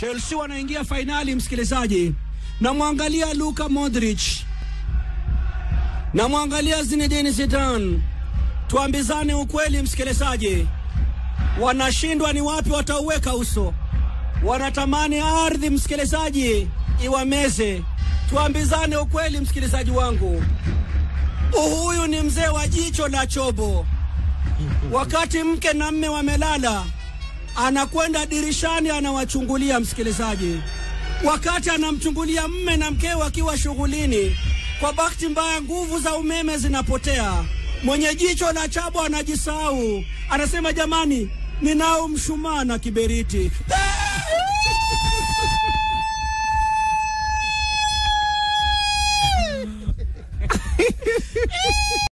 Chelsea wanaingia fainali, msikilizaji. Namwangalia Luka Modric, namwangalia Zinedine Zidane. Tuambizane ukweli, msikilizaji, wanashindwa ni wapi watauweka uso? Wanatamani ardhi, msikilizaji, iwameze. Tuambizane ukweli, msikilizaji wangu, huyu ni mzee wa jicho la chobo. Wakati mke na mme wamelala, anakwenda dirishani anawachungulia, msikilizaji. Wakati anamchungulia mme na mkeo akiwa shughulini, kwa bahati mbaya nguvu za umeme zinapotea. Mwenye jicho la chabo anajisahau, anasema jamani, ninao mshumaa na kiberiti.